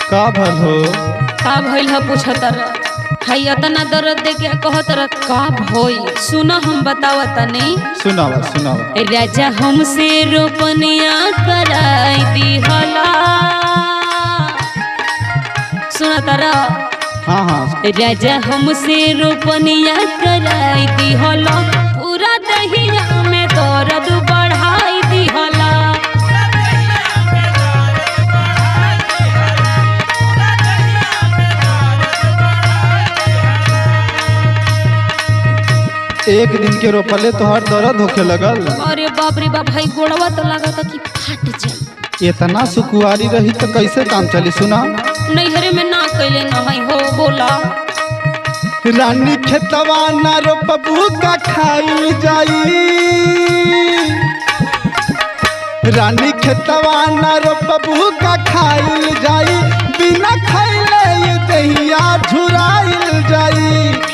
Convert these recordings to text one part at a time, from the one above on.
का भल हो का भइल ह पूछतर हई अतना दर्द दे के कहतर का भइल सुन हम बतावत नहीं सुनावा सुनावा राजा हमसे रोपनिया कराई दिहला सुना तारा हाँ हाँ राजा हमसे रोपनिया कराई दिहला पूरा दहिया में दर्द बढ़ाई दिहला एक दिन के रोपले तो हर दर्द होखे लगल अरे बाप रे बाप भाई गोड़वा तो लागत कि फट जाई इतना सुकुआरी रही तो कैसे काम चली सुना नैहरे में ना कैले न हई हो बोला रानी खेतवा ना रोपबू का खाई जाई रानी खेतवा ना रोपबू का खाई जाई बिना खैले ये दहिया झुराइल जाई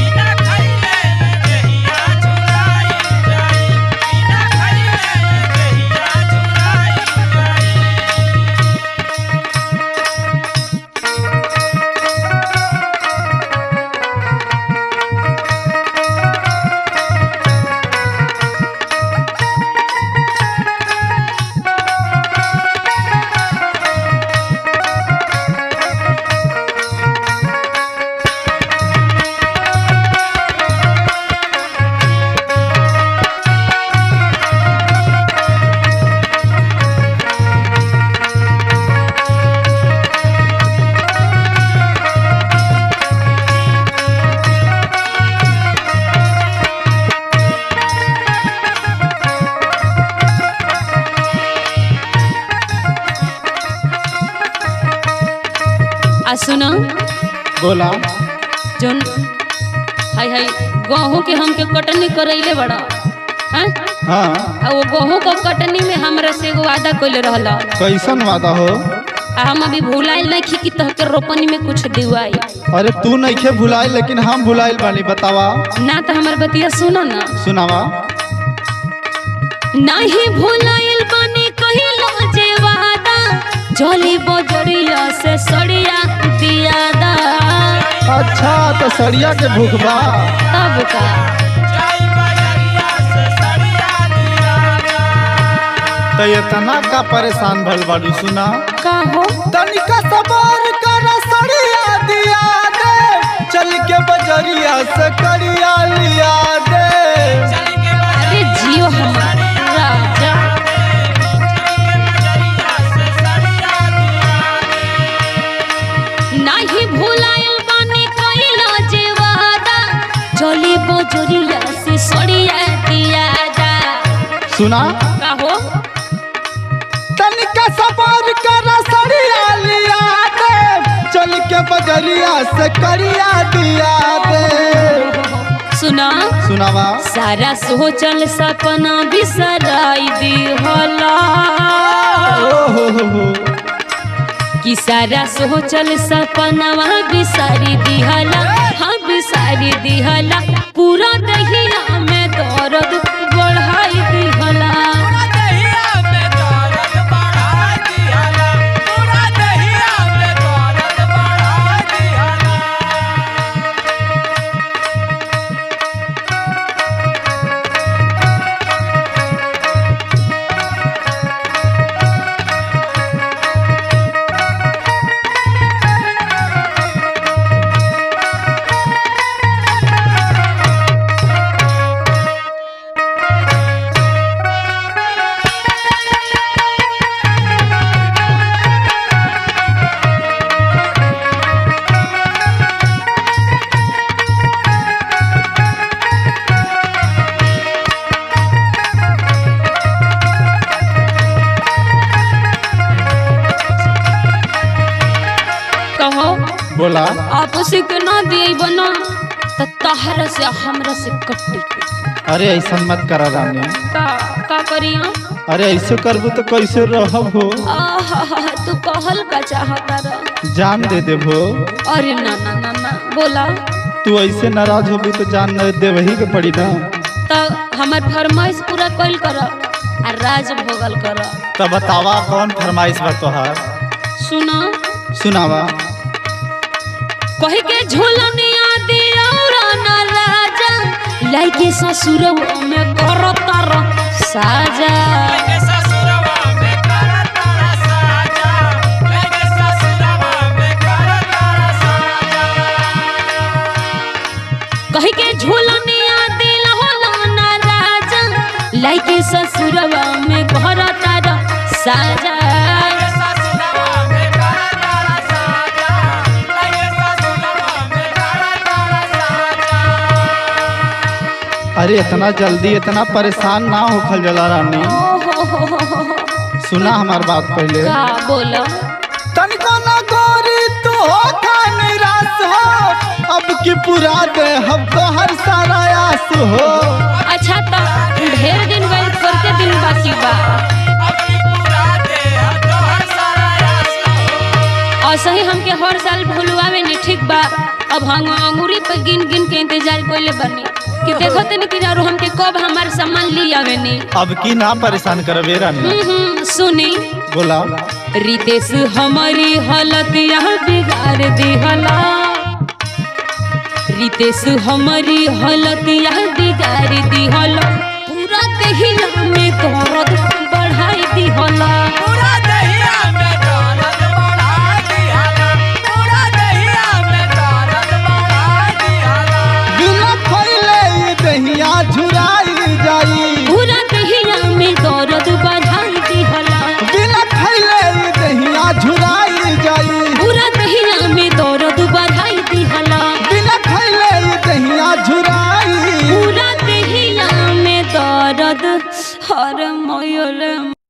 आ सुना बोला जोन हाय हाय गेहूं के हमके कटनी करैले बड़ा हैं हाँ आ वो गेहूं के कटनी में हमरा से एगो वादा कइले रहला कैसन वादा हो आ हम अभी भुलाइल नहीं खी कि तहके रोपनी में कुछ दिवाई अरे तू नइखे भुलाए लेकिन हम भुलाइल बानी बतावा ना तो हमर बतिया सुनो ना सुनावा नाही भुलाइल बनी कहिला जे वादा जली बजरिया से सड़िया दियादा अच्छा तो सड़िया के भूख बा तब का तो इतना का परेशान भल बाड़ू सुना का हो तनिका सबर कर सड़िया दिया दे चल के बजरिया से करिया लिया दे अरे जियो हमार राजा नाही भुलाइल बानी कइला जे वादा जली बजरिया से सड़िया दियादा सुना का हो तनिका सबर कर सड़िया लिया दे चल के बजरिया से करिया दिया दे सुना सुनावा सारा सोचल सपना बिसराई दिहला ओ हो हो हो कि सारा सोचल सपनवा बिसारी दिहला हाँ बिसारी दिहला पूरा दहिया में दर्द बढ़ाई दिहला कहो बोला आप उसी के ना दिए बना तो तहरा से हमरा से कट्टी अरे ऐसा मत करा रानी का का करिया अरे ऐसे करबू तो कैसे रहब हो आहा तू कहल का चाहता रह जान दे देबो अरे ना ना ना ना बोला तू ऐसे नाराज होबू तो जान न दे वही के पड़ी ना तो हमार फरमाइश पूरा कइल कर आ राज भोगल कर तो बतावा कौन फरमाइश बा तोहार सुना सुनावा कह के झूलनिया दिलौरा ना राजा लाइके ससुरवा में करतर साजा कह के झूलनिया दिलौरा ना राजा लाइके ससुरवा में करतर साजा अरे इतना जल्दी इतना परेशान ना होखल जला रानी ओ हो हो हो हो हो। सुना हमार बात पहले का बोलो तनिको ना गोरी तू हो खा निराश हो अब की पूरा दे हम तो हर सारा आस हो अच्छा तो ढेर दिन वेट करके दिन बाकी बा और सही हमके हर साल भूलवावे नहीं ठीक बा अब हम अंगूरी पे गिन गिन के इंतजार कोइले बनी कि देखो तनी कि यार हमके कब हमार सामान ली आवे नी अब की ना परेशान करबे रानी हम्म, हम्म, सुनी बोला रितेश हमारी हालत यहाँ बिगाड़ दिहला रितेश हमारी हालत यहाँ बिगाड़ दिहला पूरा देहिया में दर्द बढ़ाई दिहला बिना खैले ई दहिया झुराई जाई पूरा देहिया में दर्द बढ़ाई दिहला बिना खैले ई दहिया झुराई जाई पूरा देहिया में दर्द बढ़ाई दिहला बिना खैले ई दहिया झुराई पूरा देहिया में दर्द हर मोयल